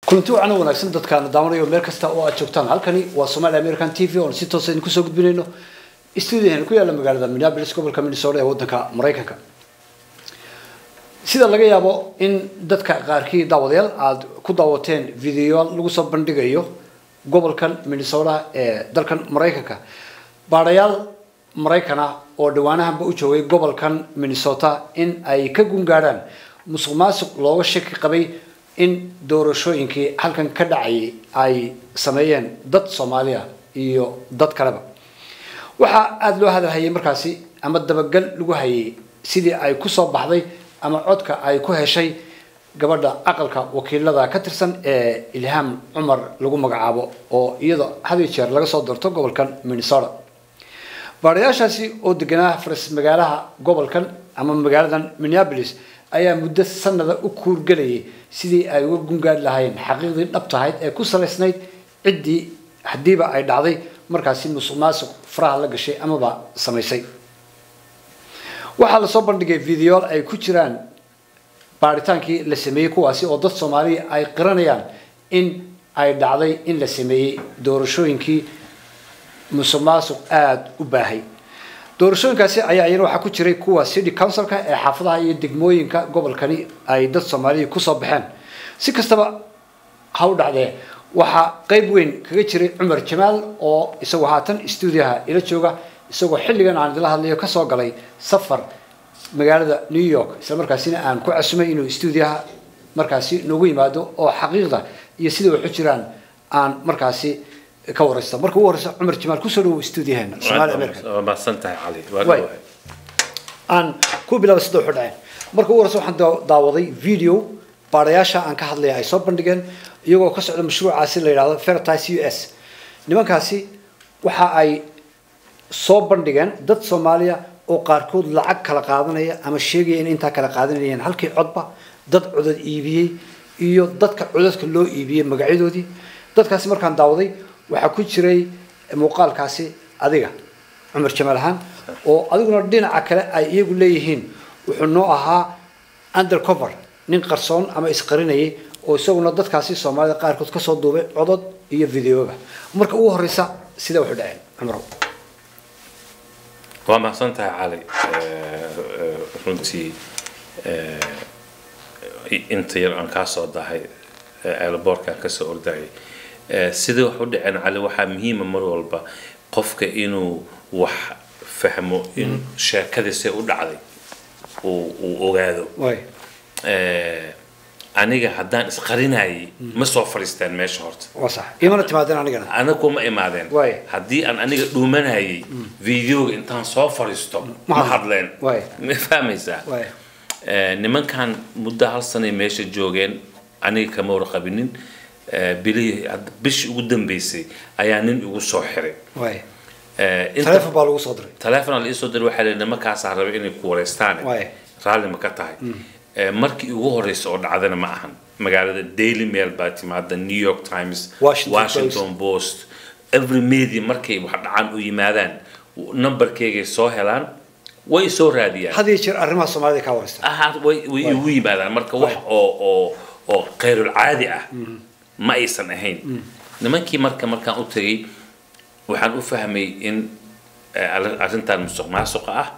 kulanti wacan oo wanaagsan dadkaana daawanayo meel kasta oo aad joogtaan halkani waa Somali American TV oo si toos ah idinku soo gudbinayno studio ku yaala magaalada Minneapolis gobolka Minnesota ee wadanka Mareykanka sida laga yaabo in dadka qaarkii daawadayaal aad ku daawateen video lagu soo bandhigayo gobolkan Minnesota ee dalkan Mareykanka baarayaal Mareykana oo dhawaanahanba u joogay gobolkan Minnesota in ay ka gungaaraan musuqmaasuq looga shaki qabay in doorashooyinkii halkan ka dhacayay ay sameeyeen dad Soomaaliya iyo dad kaleba waxa aad loo hadalhayay markaasi ama dabagal lagu hayay sidii ay ku soo baxday ama codka ay ku heshay gabadha aqalka wakiilada ka tirsan ee Ilham Cumar lagu magacaabo oo iyada had iyo jeer laga soo doorto gobolkan Minnesota baarayaashaasi oo deganaa faras magaalaha gobolkan ama magaaladan Minneapolis ayaa muddo sanada u kuurgalayay sidii ay uga gungaad lahaayeen xaqiiqdii dhabtahayd ee ku salaysnayd ciddii haddiiba ay dhacday markaasi musuqmaasuq faraha la gashay amaba samaysay waxaa lasoo bandhigay videoyaal ay ku jiraan baaritaankii la sameeyey kuwaasi oo dad soomaaliya ay qiranayaan in ay dhacday in la sameeyey doorashooyinkii musuqmaasuq aada u baahay doorashooyinkaasi ayaa iyana waxaa ku jiray kuwa city councilka ee xaafadaha iyo degmooyinka gobolkani ay dad soomaaliya kusoo baxeen si kastaba ha u dhacdee waxaa qeyb weyn kaga jiray cumar jamaal oo isagoo haatan stuudiyaha ila jooga isagoo xilligan aan idila hadlayo kasoo galay safar magaalada new york isla markaasina aan ku casumay inuu stuudiyaha markaasi noogu yimaado oo xaqiiqda iyo sida waxu jiraan aan markaasi ka waraysta marka ugu horeysa cumar jamaal kusoo dhawow stuudiyaheena Somali American waa mahadsantahay cali waa Way. dhawahay. aan ku bilaabay sida wuxuu dhaceen marka ugu horeysa waxaan daa- daawaday video baarayaasha aan ka hadlaya ay soo bandhigeen iyagoo ka socda mashruucaasi la yidhaahdo Veritas US nimankaasi waxa ay soo bandhigeen dad Soomaaliya oo qaarkood lacag kala qaadanaya ama sheegaya in intaa kala qaadanayeen halkii codba dad codad iibiyey iyo dadka codadka loo iibiyey magacyadoodii dadkaasi markaan daawaday waxaa ku jiray muuqaalkaasi adiga cumar jamaal ahaan oo adiguna dhinaca kale ay iyagu leeyihiin wuxuu noo ahaa undercover nin qarsoon ama isqarinayay oo isaguna dadkaasi soomaalida qaarkood kasoo duubay codod iyo videoba marka ugu horeysa sida wuxuu dhaceen cumrow waa mahadsantahay cali Eh, eh, runtii eh, inta yar aan kaa soo dahay eelaboorkaan kasoo ordayay Eh, sida wax u dhaceen cali waxaa muhiima mar walba qofka inuu wax fahmo in sheekadiisay u dhacday uu uu ogaado way Eh, aniga haddaan isqarinayay ma soo fadhiisteen meesha horta waa sax imana timaadeen anigana aniga kuma imaadeen Waay. haddii aan aniga dhuumanayay videoga intaan soo fadhiisto Ma ma hadlo. hadleen Waay. ma fahmaysaa way Eh, nimankan muddo hal sanay meesha joogeen aniga kama warqabinin Eh, bilihii hadda bishii ugu dambeysay ayaa nin igu soo xiray way Eh, inta- taleefon baa lagu soo diray taleefon la isoo diray waxaa la nimankaasaa rabay inay ku wareystaan Waay. raalli ma ka tahay Eh, markii ugu horeysa oo dhacdana ma ahan magaalada daily mail baa timaada new york times Washington washington post every media markay wax dhacaan u yimaadaan numberkeygay soo helaan way soo raadiyaan had iyo jeer arrimaha soomaalida ka wareysta aha way way igu yimaadaan marka wax oo oo oo khayrul caadi ah ma aysan ahayn nimankii marka markaan u tagay waxaan u fahmay in eh, arrin- arrintan musuq maasuqa ah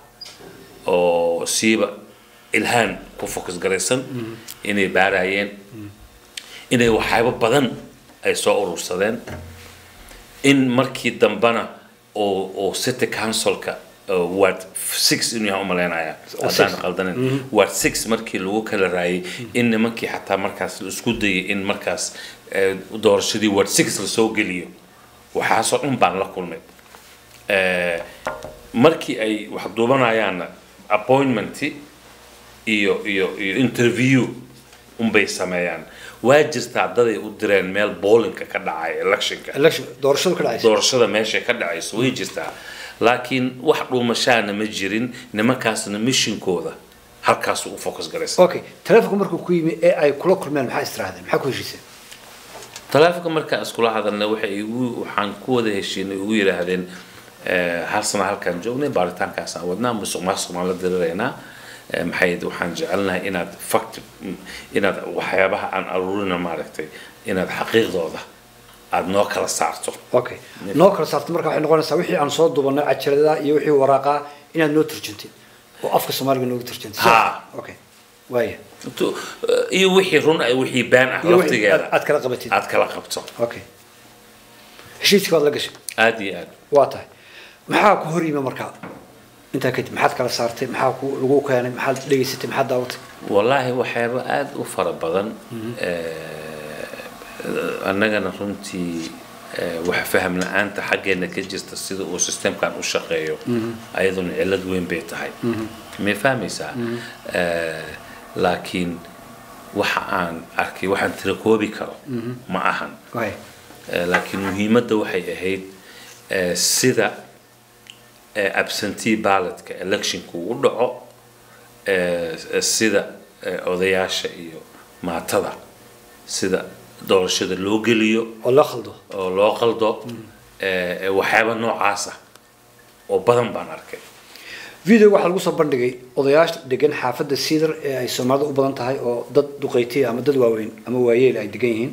oo siiba ilhaan ku focus garaysan inay baarayeen inay waxyaabo badan ay soo urursadeen in markii dambana oo oo city councilka oo ward six inuu yahay umaleynaya haddaan six. qaldanin ward six markii lagu kala raayay in nimankii xataa markaas la isku dayay in markaas eh, doorashadii ward six lasoo geliyo waxaasoo dhan baan la kulmay Eh, markii ay wax duubanayaanna appointmenti iyo iyo iyo interview unbay sameeyaan waa jirtaa daday u direen meel boolinka ka dhacaya electionka election doorashadu ka dhacaysa doorashada meeshay ka dhacayso way jirtaa laakiin wax dhuumashaana ma jirin nimankaasna mishinkooda halkaasuu u focus garaysa okay taleefonku markuu ku yimi ee ay kula kulmeen maxaa istirahdeen maxaa ku heshiiseen taleefonka markaan iskula hadalna waxay igu waxaan ku wada heshiinay ugu yidhaahdeen eh, hal sana halkaan joognay baaritaankaasaan wadnaa musuq maasuq baan la diriraynaa eh, maxay ahayd, waxaan jecelnahay inaad fact inaad waxyaabaha aan aruurina maaragtay inaad xaqiiqdooda aad noo kala saarto okay noo kala saarta marka waxay noqonaysaa wixii aan soo dubanay cajalada iyo wixii waraaqaa inaad noo turjuntid oo afka soomaaliga noogu turjuntid Ha. okay waaya Tu- iyo wixii run ah wixii been ah iyo wixii laftigeeda aad- aad kala qabatid aad kala qabto okay heshiiskii baad la gashay aad iyo aad waa tahay maxaa ku hor yimi markaa intaa kadib maxaad kala saartay maxaa ku lagu keenay maxaad dhegaysatay maxaad daawatay wallaahi waxyaaba aada u fara badan Eh, annagana runtii eh, wax faham la-aanta xaggeena ka jirta sida uu systemkan u shaqeeyo ayaduna cillad weyn bay tahay may fahmaysaa Eh, laakiin waxa aan arkay waxaan tira koobi karo ma ahan waaya Eh, laakiin muhiimadda waxay ahayd eh, sida eh, absentee ballotka electionku u dhaco eh, sida eh, odayaasha iyo maatada sida doorashada loo geliyo oo la khaldo oo loo qaldo eh, eh, waxyaaba noocaasa oo badan baan arkay video waxaa lagu soo bandhigay odayaasha degan xaafadda cedar ee ay soomaalida u badan tahay oo dad duqeytiya ama dad waaweyn ama waayeel ay degan yihiin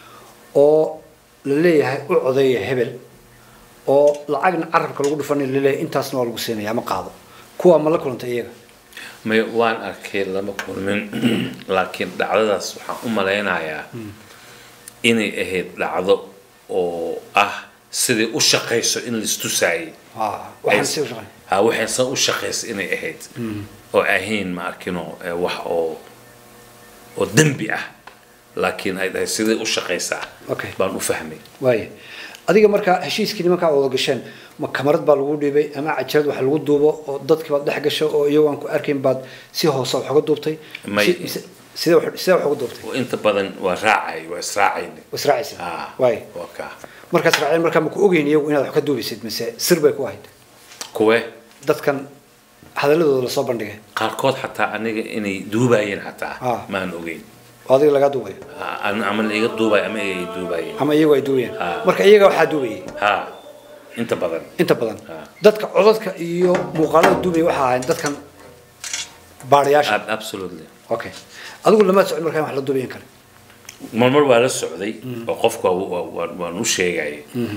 oo la leeyahay u codeeya hebel oo lacagna carabka lagu dhufanay laleeyahay intaasna waa lagu siinaya ama qaado kuwa ma la kulantay iyaga may waan arkay lama kulmin laakiin dhacdadaas waxaan u malaynayaa inay ahayd dhacdo oo ah siday u shaqayso in laistusaayay Ah, waxaan si u shaqeyn ha waxay san u shaqaysa inay ahayd oo ahayn ma arkino eh, wax oo oo dembi ah laakiin ay dhahay siday u shaqaysaa Okay. baan u fahmay waaya adiga markaa heshiiskii nimankaa wada gasheen ma kamarad baa lagu dhiibay ama cajalad wax lagu duubo oo dadkii baad dhex gasho oo iyagoo aan ku arkayn baad si hoose wax uga duubtay May- Si- mise- sidee wax sidee wax uga duubtay oo inta badan waa raacay waa israacayna israacaysa Ah, waaya waa kaa markaas raaceen markaa ma ku ogeyn iyagu inaad wax ka duubaysid mise sir bay ku ahayd kuwe dadkan hadaladooda lasoo bandhigay qaarkood xataa aniga inay duubayeen xataa Ah. maan ogeyn oo adiga lagaa duubayo Ah, an- ama la iga duubay ama iga duubayeen ama iyagu ay duubayeen Ah. marka iyaga waxaa duubayay ha inta badan inta badan Ah. dadka codadka iyo muuqaalada duubaya waxaa ahayn dadkan baarayaasha Ab- absolutely okay adigu lama socon markaa in wax la duubayan kale marmar waa la socday oo qofku waa- waa- waa- waan u sheegayay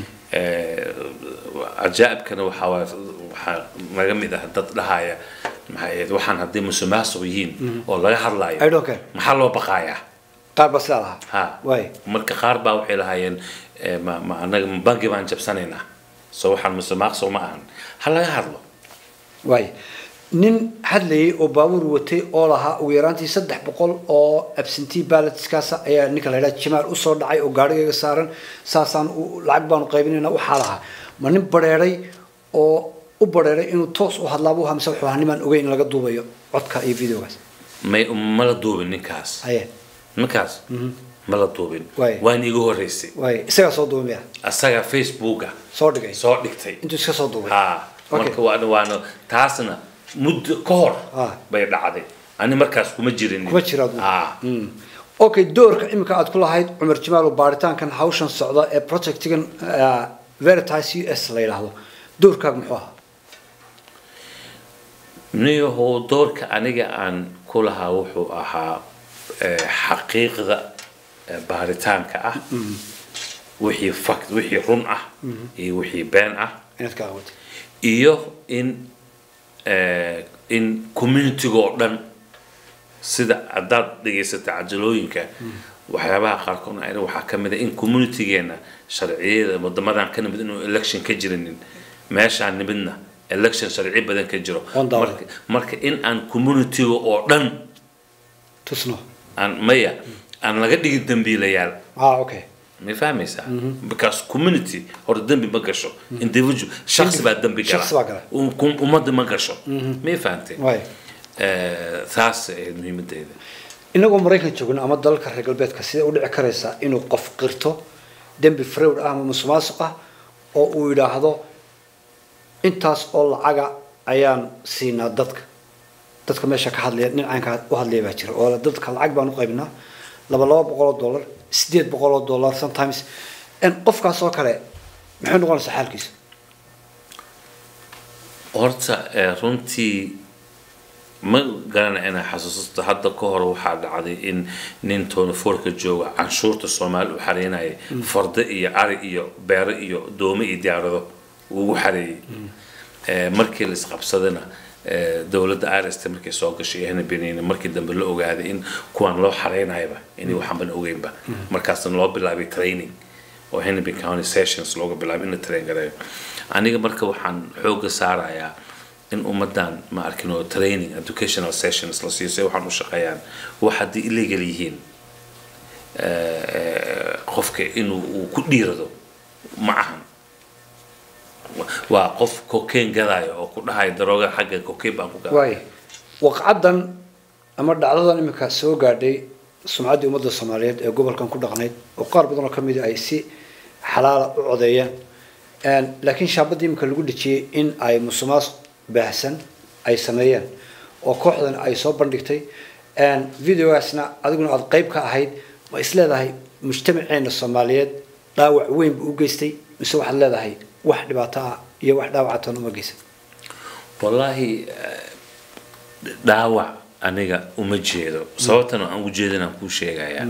cajaa'ibkana waxaa waa- waxaa naga mid ah dad dhahaya maxay ahayd waxaan haddii musuqmaasuq yihiin oo laga I hadlayo don't care. maxaa loo baqaayaa qaar baa sidaa lahaa ha waay marka qaar baa waxay lahaayeen eh, ma ma anaga ma bangi baan jabsanaynaa so waxaan musuqmaasuq ma ahan ha laga hadlo waay nin hadlayay oo baabuur watay oo lahaa ugu yaraantii saddex boqol oo absentee ballotskaasa ayaa ninka la yidhaha jimaal usoo dhacay oo gaarigayga saaran saasaan u- lacag baanu qaybinayna waxaa lahaa ma nin bareeray oo u bareeray inuu toos u hadlaabuu hamse wuxuu ahaa nimaan ogeyn in laga duubayo codka iyo videogaas may ma la duubin ninkaas aye ninkaas ma la duubin Waay. waan iiga horreysay waay isagaa soo duubay miya asaga facebooka soo dhigay soo dhigtay intuu iska soo duubay ha Okay. marka waana waana taasna muddo ka hor Ah. bay dhacday ani markaas kuma jirin kuma jira adigu. ha Mm. okay doorka imika aad ku lahayd cumar jamaal oo baaritaankan hawshan socda ee projectigan uh, veritas u s la yidhaahdo doorkaaga muxuu ahaa niyahow doorka aniga aan ku lahaa wuxuu ahaa eh, xaqiiqda eh, baaritaanka ah wixii fact wixii run ah iyo wixii been ah inaad ka qabatay iyo in eh, in communitiga oo dhan sida haddaad dhegaysata cajalooyinka waxyaabaha qaarkood ayna waxaa ka mid a in communitigeena sharciyada wadamadan ka nimid inuu election ka jirinin meeshaan nimidna election sharci badan ka jiro Waan daawaday. marka, marka in aan communitiga oo dhan tusno aan maya aan laga dhigin dambiilayaal ah okay ma fahmaysaa because community hore dembi ma gasho individual shaksi baa dembi gala shakhsi baa gala. Um- kum- ummadda ma gasho may fahamtay waay Eh, taas ahayd muhiimadeeda inagoo maraykan joogno ama dalalka reer galbeedka sidee u dhici karaysaa inuu qof qirto dembi fraud ah ama musuqmaasuq ah oo uu yidhaahdo intaas oo lacaga ayaan siinaa dadka dadka meesha ka hadlaya dhinacanka u hadlaya baa jira oo dadka lacag baan u qaybinaa laba laba boqol oo dollar sideed boqol oo dollar sometimes n qofkaas oo kale maxay noqonaysaa xaalkiisa horta eh, runtii ma garana inaa xasuusato hadda ka hor waxaa dhacday in nin toonifoorka jooga canshuurta soomaali u xareynaya fardo iyo ari iyo beero iyo doome iyo diyaarado ugu xareeyey Eh, markii la isqabsadana eh, dowladda irst markay soo gashay ehna benin markii dambe la ogaaday in kuwan loo xareynayaba inay waxanban ogeynba markaasna loo bilaabay training oo hennepin county sessions looga bilaabay in la train gareeyo aniga marka waxaan xooga saarayaa in ummadan ma arkin oo training educational sessions la siiyo si waxaan u shaqeeyaan wax haddii illegal yihiin eh, qofka inuu uu ku dhiirado ma ahan waa qof cocaine gadaayo oo ku dhahayo darooga xagga cocaine baan ku gadaa waay waqcadan ama dhacdadan iminka soo gaadhay sumcaddii ummadda soomaaliyeed ee gobolkan ku dhaqnayd oo qaar badan oo ka mid ay si xalaala u codeeyeen Een, laakiin shaabadii iminka lagu dhejiyey in ay musumaas baahsan ay sameeyeen oo kooxdan ay soo bandhigtay Een, videogaasna adiguna aada qayb ka ahayd ma is leedahay mujtamaceena soomaaliyeed dhaawac weyn buu u geystay mise waxaad leedahay wax dhibaato ah iyo wax dhaawacatoona uma geysan wallaahi eh, dhaawac aniga uma jeedo sababtan aan u jeedinaan kuu sheegayaa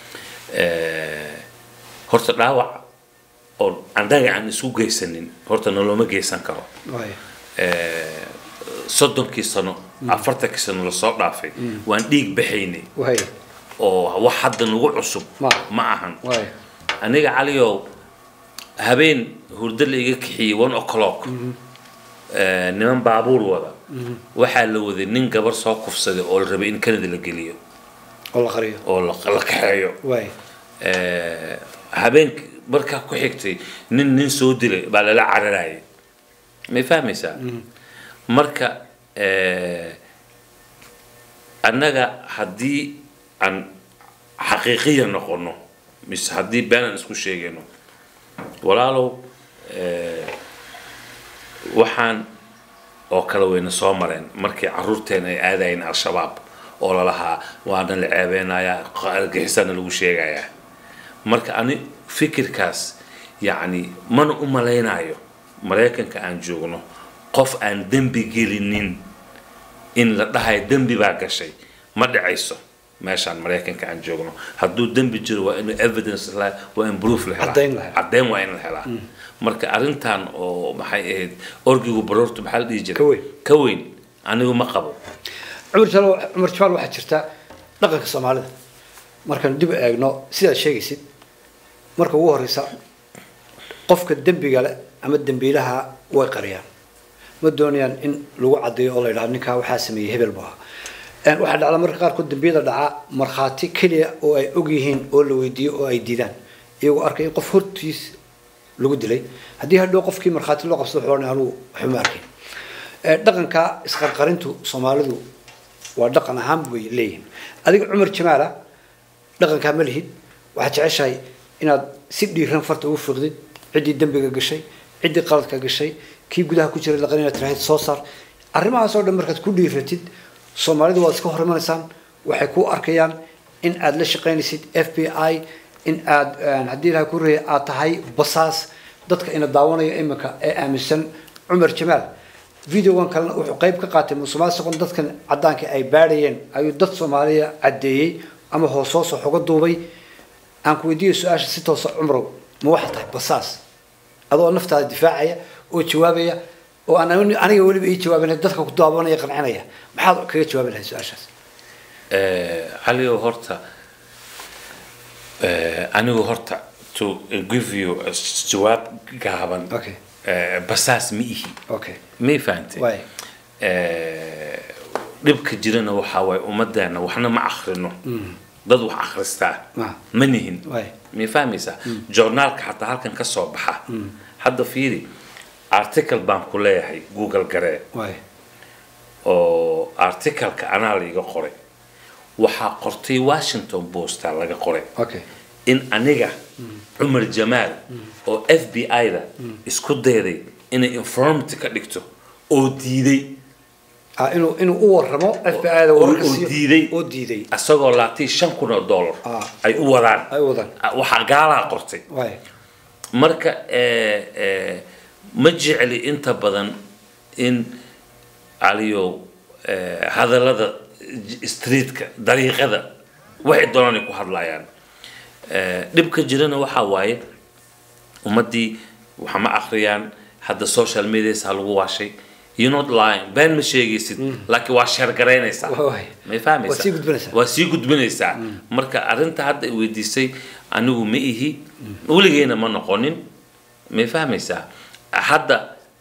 Eh, horta dhaawac oo annaga aan isu geysanin horta noloma geysan karo waay Eh, soddonkii sano afartankii sano lasoo dhaafay waan dhiig baxaynay waay oo wax hadda nagu cusub Ma. ma ahan waay aniga caliyow habeen hurdo la iga kixiyey one o'clock Eh, niman baabuur wada waxaa la waday nin gabar soo kufsaday oo la rabay in canada la geliyo oo la qariyo oo la la kaxeeyo waay Eh, habeenk markaa ku xigtay nin nin soo dilay baa lala cararayay may fahmaysaa marka eh, annaga haddii aan xaqiiqiya noqono mise haddii been aan isku sheegayno walaalow eh, waxaan oo kale wayna soo mareen markii caruurteena ay aadayeen al-shabaab oo lalahaa waana la ceebeynayaa argixisana lagu sheegayaa marka ani fikirkaas yacni mana u malaynayo maraykanka aan joogno qof aan dembi gelinin in la dhahayo dembi baa gashay ma dhacayso meeshaan maraykanka aan joogno hadduu dembi jiro waa inuu evidence la waa in proof la helaa Caddayn la helaa. caddayn waa in la helaa marka arrintan oo maxay ahayd orgigu baroortu maxaa la dhihi jiray Ka weyn. ka weyn anigu ma qabo cumar jalo cumar jamal waxaa jirta dhaqanka soomaalida markaan dib u eegno sidaad sheegaysid marka ugu horeysa qofka dembiga le ama dembiilaha way qariyaan ma doonayaan in lagu caddeeyo oo la yidhahdo ninkaa waxaa sameeyey hebel buu ahaa Een, waxaa dhacda marka qaarkood dembiyada dhaca markhaati keliya oo ay og yihiin oo la weydiiyo oo ay diidaan iyagoo arkay in qof hortiis lagu dilay haddii hadhow qofkii markhaati loo qabsado wuxuu odhanaya anugu waxba ma arkin Ee, dhaqanka isqarqarintu soomaalidu waa dhaqan ahaan bay leeyihiin adiga cumar jamaala dhaqankaa ma lihid waxaad jeceshahay inaad si dhiiran farta ugu fiiqdid ciddii dembiga gashay ciddii qaladka gashay kii gudaha ku jiray laqan inaad tiraahid soo saar arrimahaas oo dhan markaad ku dhiiratid soomaalidu waad iska hor imanaysaan waxay ku arkayaan in aad la shaqaynaysid f b i in aad een, haddii ilahay ku reeyay aad tahay basaas dadka ina daawanaya iminka ee aaminsan cumar jamaal videogan kalena wuxuu qayb ka qaatay musuqmaasuqan dadkan caddaanka ay baadhayeen ayuu dad soomaaliya caddeeyey ama hoosoosa xoga duubay aan ku weydiiyo su-aasha si toosa cumrow ma waxaa tahay basaas adoo naftaada difaacaya oo jawaabaya oo aan aniga weliba ii jawaabin dadka ku daawanaya qancinaya maxaad kaga jawaabi lahayd su-aashaas Eh, caliyow horta eh, anigu horta to give you a s- jawaab gaaban Okay. eh, basaas ma ihi okay may fahantay Waay. Eh, dhibka jirana waxaa waaye ummadeena waxna ma akhrino dad wax akhristaa Ah. ma nihin Waay. may fahmaysaa journaalka xataa halkan ka soo baxa hadda fiiri article baan ku leeyahay google garee waay oo articleka anaa laiga qoray waxaa qortay washington posta laga qoray okay in aniga cumar jamaal oo f b i-da isku dayday inay informant ka dhigto oo diiday ah inuu inuu u warramo f b i da oo wararka oo siiyo- diiday oo diiday isagoo laatii shan kun oo dollar Ah. ay u wadaan ay wadaan waxaa gaalaa qortay waay marka eh, eh, ma jecli inta badan in caliyow eh, hadallada j- streetka dariiqada waxay doonaan ay ku hadlayaan Eh, dhibka jirana waxaa waaye ummaddii waxa ma akhriyaan hadda social medias ha lagu waashay you not lying been ma sheegaysid laakiin waa sheergaraynaysaa Waay. may fahmaysaa Waa sii gudbinaysaa. waa sii gudbinaysaa marka arrinta hadda i weydiisay anigu ma ihi weligeyna ma noqonin may fahmaysaa hadda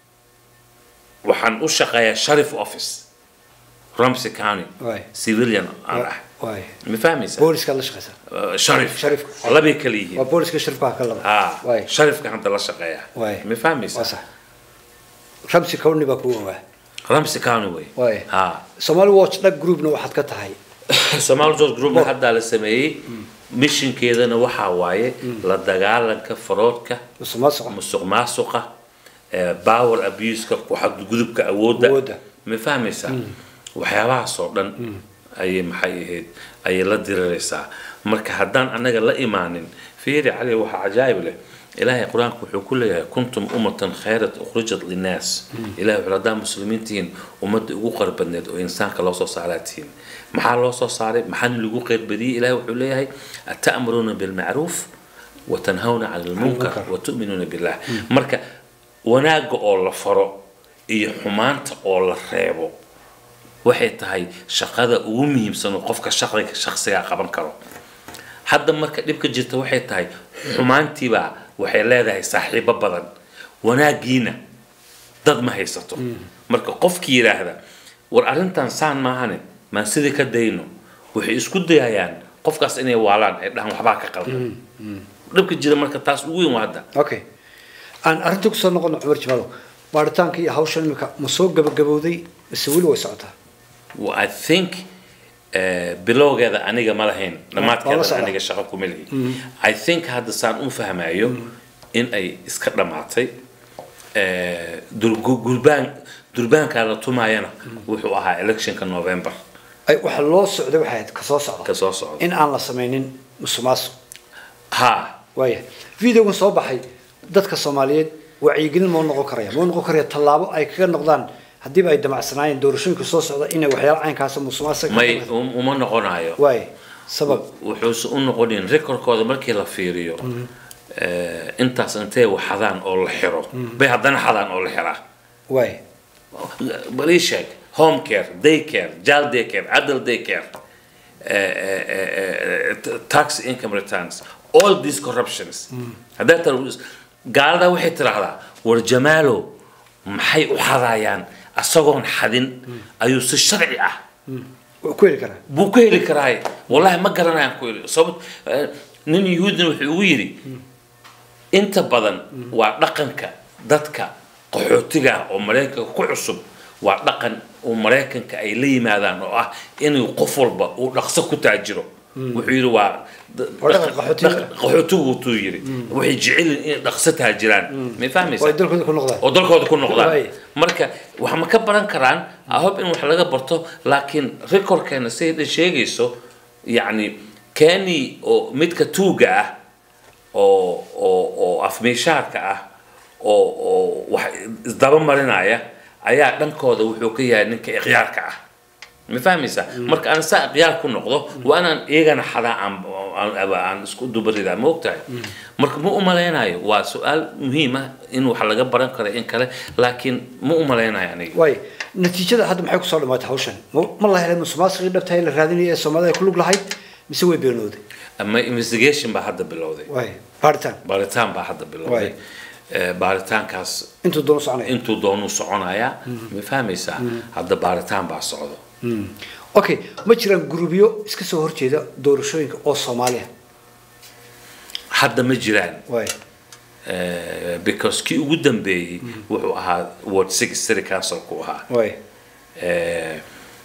waxaan u shaqeeyaa sharif office ramsey county Waay. civilian aan ah waay ma fahmaysaa booliskaad la shaqaysaa Uh, sharif Sharif. labay kala yihiin waa booliska shirbaha ka laba ha waay sharifka hadda la shaqeeya Waay. ma fahmaysaa waa sax ramsi cowni baa kugu ogaa ramsey county way Waay. ha somali watch dhag groupna waxaad ka tahay Somali George Group hadda la sameeyey missionkeedana waxaa waaye la dagaalanka faroodka musuqmaasuqa musuq maasuqa eh, power abuseka ku xadgudubka awoodda Awoodda. ma fahmaysaa waxyaabahaas oo dhan ayay maxay ahayd ayay la diriraysaa marka haddaan anaga la imaanin fiiri cali waxaa cajaayib leh ilaahay qur-aanku wuxuu ku leeyahay kuntum ummatan khayrat ukhrijat linnaas ilahay wuxuu haddaan muslimiin tihiin ummadda ugu qarbadneed oo insaanka loo soo saaraa tihiin maxaa loo soo saaray maxaana lagu qeyrbadiyey ilahay wuxuu leeyahay ata'muruuna bilmacruuf watanhawna cani lmunkar Munkar. watu'minuuna billah marka wanaagga oo la faro iyo xumaanta oo la reebo waxay tahay shaqada ugu muhiimsan oo qofka shaqsiga shaqsigaa qaban karo hadda marka dhibka jirta waxay tahay xumaantiibaa waxay leedahay saaxiibo badan wanaaggiina dad ma haysato marka qofkii yidhaahda war arrintan saan maahane maan sidii ka dayno waxay isku dayayaan qofkaas inay waalaan ay dhahaan waxbaa ka qaldan dhibka jira marka taas ugu weyn waa hadda okay aan arrinta kusoo noqono cumar jimaalow baaritaanka iyo hawshan imika ma soo gabagabowday mise weli way socotaa Well, I think eh, bilowgeeda aniga ma lahayn waa la dhammaadkeeda socdaa. aniga shaqo kuma lihi I think hadda saan u fahmayo in ay iska dhammaatay eh, dur- gurbaan durbaankaa la tumaayana wuxuu ahaa electionka November ay waxa loo socday waxay ahayd kasoo socda ka soo socda in aan la samaynin musuqmaasuq ha waaya videogan soo baxay dadka soomaaliyeed wacyigelin ma u noqon karaya ma u noqon karaya tallaabo ay kaga noqdaan haddiiba ay damacsanaayeen doorashooyinka soo socda inay waxyaalo caynkaasa musuqmaasuq may um- uma noqonayo waaya sabab wuxuuse u noqonin recordkooda markii la fiiriyo eh, intaas intay wax xadaan oo la xiro bay haddana xadaan oo la xiraa waaya bal ii sheeg home care day care child day care adult day care eh, eh, eh, eh, t- tax income returns all these corruptions haddaa tar gaalada waxay tiraahdaa war jamaalo maxay u xadayaan asagoon xadin ayuu si sharci ah waa ku heli karaa buu ku heli karaay wallahi ma garanayaan ku heli sababt eh, nin yuhuudina wuxuu ugu yidhi inta badan waa dhaqanka dadka qaxootiga ah oo maraykanka ku cusub waa dhaqan uu maraykanka ay la yimaadaan oo ah inuu qof walba uu dhaqso ku taajiro wuxuu yidhi waa d- Waa dhaqan dhaqan- qaxootiga. dhaqan- qaxootigu tuu yidhi waxay jecel yihiin inay dhaqso taajiraan may oo fahmaysaa ay dalkooda ku noqdaan oo dalkooda ku noqdaan Waay. marka wax ma ka baran karaan ahob in wax laga barto laakiin recordkeena siday sheegayso yacni keni oo midka tuuga ah oo oo oo afmeeshaarka ah oo oo wax isdaba marinaya ayaa dhankooda wuxuu ka yahay ninka ikhyaarka ah ma fahmaysaa marka aan saa ikhyaar ku noqdo waa inaan iyagana xadaa aan aan- aan isku dubaridaa ma ogtahay marka ma u malaynayo waa su-aal muhiim ah in wax laga baran karo in kale laakiin ma u malaynayo aniga waaya natiijada hadda maxay kusoo dhamaatay hawshan ma ma la helay musuqmaasuqii dhabtahay la raadinaya ee soomaalida ay ku lug lahayd mise way beenooday ama investigation baa hadda bilowday waaya baaritaan baaritaan baa hadda bilowday Eh, baaritaankaas intuu doono soconaya intuu doonuu soconayaa ma fahmaysaa hadda baaritaan baa socdo okay ma jiraan gurubyo iska soo horjeeda doorashooyinka oo soomaaliya hadda ma jiraan waaya Eh, because kii ugu dambeeyey wuxuu ahaa ward six city councilku ahaa waaya Eh,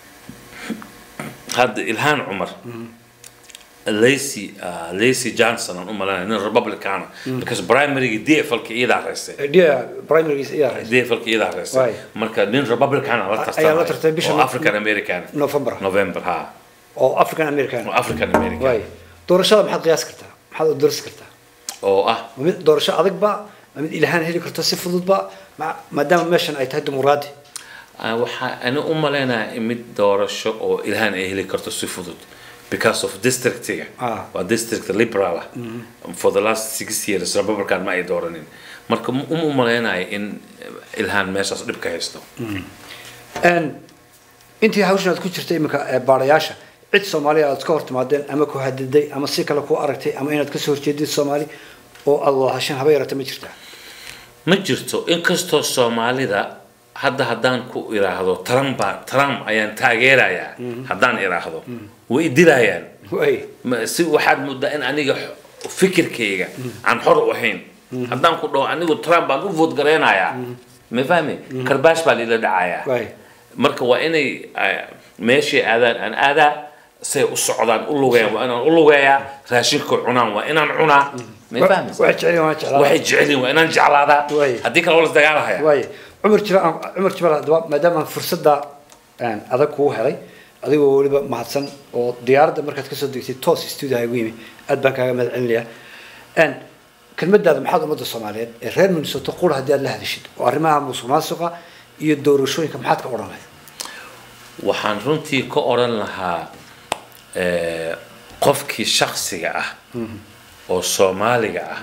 hadda ilhaan cumar lacy uh, lacy johnson aan u malanaya nin republicana because primarygii dflka iyadaa reystay dia primarygiisa ayaa haysa dflka iyadaa reystay Waay. marka nin republicana la Ayaa la tartamay tartamay bisha oo african american November november ha oo african american oo african american waaya doorashada maxaad qiyaasi kartaa maxaad u darsi kartaa oo ah ma mid doorasho adag ba ma mid ilhaan heli karto si fudud ba ma- maadaama meeshan ay tahay dimuqraadi Ah, waxaa ani u maleynayaa in mid doorasho oo ilhaan ay heli karto si fudud because of districtiga Ah. waa district liberal ah for the last six years republican ma ay dooranin marka ma- uma maleynayo in ilhaan meeshaas dhib ka haysto Een, intii hawshan aad ku jirtay iminka ee baarayaasha cid soomaaliya aad ka hor timaadeen ama ku hadiday ama si kale ku aragtay ama inaad kasoo horjeedid soomaali oo aad wada hashan haba yarata ma jirtaa ma jirto inkastoo soomaalida hadda haddaan ku iraahdo trump baa- trump ayaan taageerayaa haddaan iraahdo way dilayaan way Ma- si waxaad moodaa in aniga x- fikirkayga aan xor u ahayn haddaan ku dhaho anigu trump baan u vote gareynayaa ma fahmi karbaash baa lila dhacayaa way marka waa inay ah, meeshay aadaan aan aadaa say u socdaan u lugeeyaan waa inaan u lugeeyaa raashinka cunaan waa inaan cunaa ma fahmi waxay jecel waan jeclaa waxay jecelyihin waa inaan jeclaadaa Way. haddii kale waa las dagaalahaya way cumar jira cumar jibal haddaba maadaama aan fursadda een, adag kugu helay adigoo weliba mahadsan oo diyaaradda markaad kasoo degtay toos stuudiyaha igu yimi aad baan kaaga mahad celinayaa Een, kelmadaada maxaad ummadda soomaaliyeed ee reer minnesota qura haddii aad la hadashid oo arrimaha musuq maasuqa iyo doorashooyinka maxaad ka odhan lahayd waxaan runtii ka odhan lahaa eh, qofkii shaksiga ah oo soomaaliga ah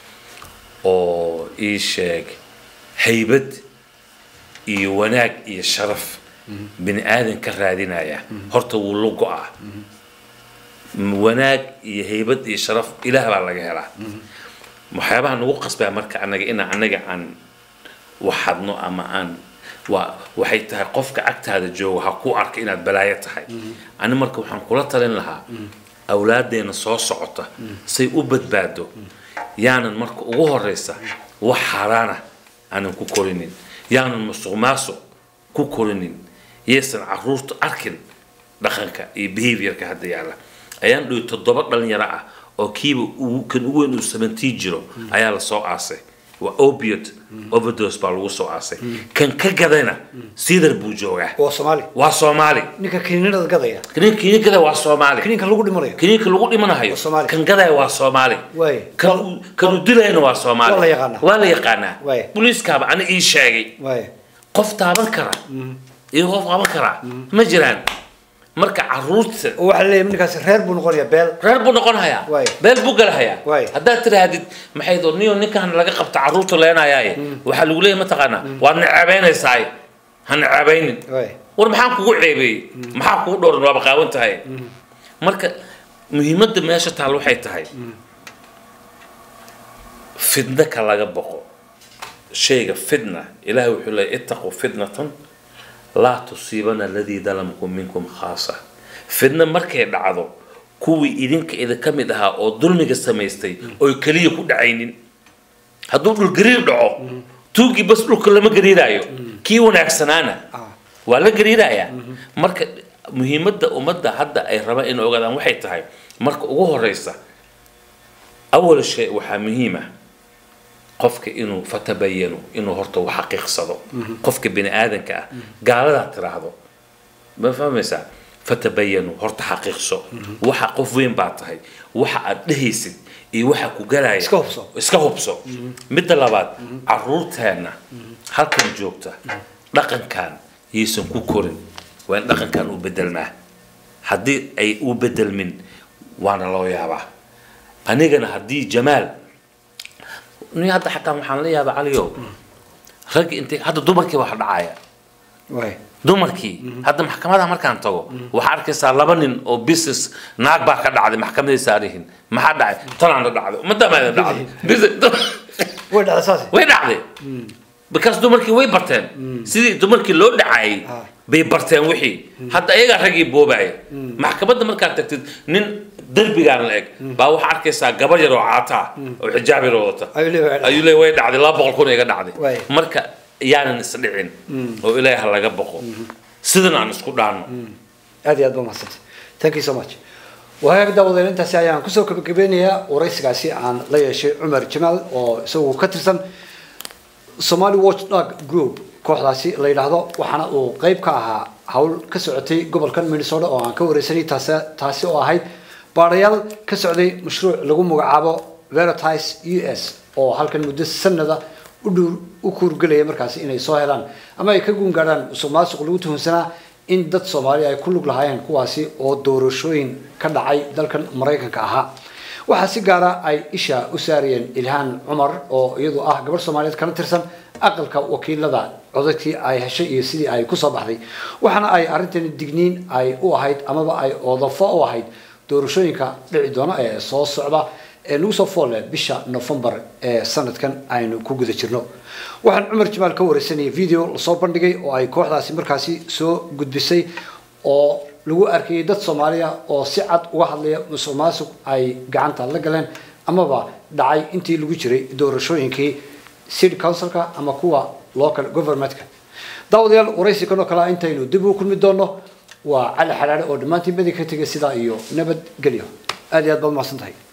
oo ii sheeg haybad iyo wanaag iyo sharaf bini aadan ka raadinaya horta wuu la go-aa wanaag iyo haybad iyo sharaf ilaah baa laga helaa waxyaabaha nagu qasbaa marka anaga inaan anaga aan waxadno ama aan waa waxay tahay qofka agtaada jooga ha ku arka inaad balaayo tahay ani marka waxaan kula talin lahaa awlaadeena soo socota say u badbaado yaanan marka ugu horeysa wax xaaraana aanan ku korinin yaanan musuq maasuq ku korinin yaysan caruurta arkin dhaqanka iyo behaviorka hadda yaalla ayaan dhihi toddoba dhalinyaro ah oo kiiba uu- kan ugu weyn uu sabantii jiro ayaa la soo aasay waa opiate overdose baa lagu soo aasay kan ka gadayna sidar buu joogaa waa soomaali waa soomaali ninka kiniinada gadaya kiniin kiniin gada waa soomaali kiniinka lagu dhimanayo kiniinka lagu dhimanayo Waa Soomaali. kan gadaya waa soomaali Waay. kan uu- kan uu dilayna waa soomaali Waa la yaqaanaa. waa la yaqaanaa Waay. booliiskaaba ana ii sheegay waay qof taaban kara iyo qof qaban kara ma jiraan marka caruurta oo waxaa leeyahay ninkaasi reer buu noqonayaa beel reer buu noqon hayaa Waay. beel buu galahayaa Waay. haddaad tirahdid maxay doo niyo ninkan laga qabta caruurta leenayaaye waxaa lagu leeyahay mataqaanaa waad naceebeynaysaay ha naceebeynin waay war maxaan kugu ceebeeyey maxaa kugu dhowran waaba qaawan tahay marka muhiimadda meesha taal waxay tahay fidna ka laga boqo shayga fitna ilaahay wuxuu leeyahy ittaquu fitnatan laa tusiibana aladii dalamkum minkum khaasa fidna markay dhacdo kuwii idinka idinka mid ahaa oo dulmiga samaystay oy keliya ku dhacaynin hadduu dhul gariir dhaco tuugii bas dhulka lama gariiraayo kii wanaagsanaana Ah. waa la gariirayaa marka muhiimadda ummadda hadda ay rabaan inay ogaadaan waxay tahay marka ugu horeysa awal shay waxaa muhiima qofka inuu fatabayanu inuu horta wax xaqiiqsado qofka bini aadanka ah gaaladaa tiraahdo ma fahmaysaa fatabayanu horta xaqiiqso waxa qof weyn baa tahay waxa aad dhehaysid iyo waxa ku galaya Iska hubso. iska hubso midda labaad caruurteenna halkan joogta dhaqankan yaysan ku korin waa in dhaqankan uu bedelmaa haddii ay u bedelmin waana loo yaabaa anigana haddii jamaal ni hadda xataa waxaan la yaabaa caliyow raggi intay hadda dumarkii wax dhacaya waay dumarkii hadda maxkamadaha markaan tago waxaa arkaysaa laba nin oo business naag baa ka dhacday maxkamaday saarihin maxaa dhacay tanaana dhacday ummadamaada dhacday Business- way dhacda saas way dhacday because dumarkii way barteen sidii dumarkii loo dhacayay Ah. bay barteen wixii hadda ayagaa raggii boobaya maxkamadda markaad tagtid nin derbigaan la eg baa waxaa arkaysaa gabar yar oo caataa oo xijaab yar wadata Ayuu leeyahay, ayuu leeyahay way dhacday laba boqol kun iga dhacday Waay. marka yaanan isdhicin oo ilaahay ha laga boqo sidan aan isku dhaanno aad iyo aad ba mahadsantay thank you so much wahaag daawadeel intaasi ayaan kusoo gabagabeynayaa waraysigaasi aan la yeeshay cumar jamaal oo isagu ka tirsan somali watchdog group kooxdaasi la yidhaahdo waxaana uu qeyb ka ahaa hawl ka socotay gobolkan minnesota oo aan ka wareysanay taasi taasi oo ahayd baadhayaal ka socday mashruuc lagu magacaabo veritas u s oo halkan muddo sanada u dhuur u kuurgelaya markaasi inay soo helaan ama ay ka guun gaadhaan musuq maasuq lagu tuhunsanaa in dad soomaali ay ku lug lahaayeen kuwaasi oo doorashooyin ka dhacay dalkan maraykanka ahaa waxaa si gaara ay isha u saarayeen ilhaan cumar oo iyadu ah gabadh soomaaliyeed kana tirsan aqalka wakiilada codadkii ay heshay iyo sidii ay kusoo baxday waxaana ay arrintani digniin ay u ahayd amaba ay oodafo u ahayd doorashooyinka dhici doona ee soo socda ee nagu soo foolle bisha novembar ee sanadkan aynu ku guda jirno waxaan cumar jamaal ka wareysanayay video lasoo bandhigay oo ay kooxdaasi markaasi soo gudbisay oo lagu arkayay dad soomaaliya oo si cad uga hadlaya musuq maasuq ay gacanta la galeen amaba dhacay intii lagu jiray doorashooyinkii city councilka ama kuwa local governmentka daawadayaal waraysikan oo kale intaynu dib u kulmi doono waa cali xalaale oo dhammaantiin badi ka tegay sidaa iyo nabadgelyo aad iyo aad baad mahadsan tahay